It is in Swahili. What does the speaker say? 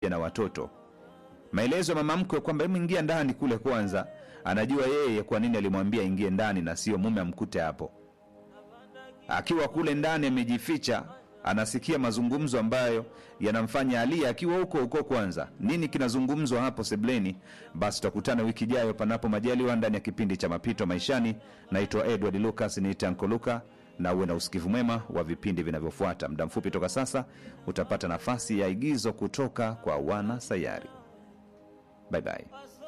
pamoja na watoto maelezo ya mama mkwe kwamba hebu ingia ndani kule kwanza anajua yeye kwa nini alimwambia ingie ndani na sio mume amkute hapo akiwa kule ndani amejificha anasikia mazungumzo ambayo yanamfanya alie akiwa huko huko kwanza nini kinazungumzwa hapo sebleni basi tutakutana wiki ijayo panapo majaliwa ndani ya kipindi cha mapito maishani naitwa edward lucas niite Anko Luka na uwe na usikivu mwema wa vipindi vinavyofuata muda mfupi toka sasa utapata nafasi ya igizo kutoka kwa wana sayari bye bye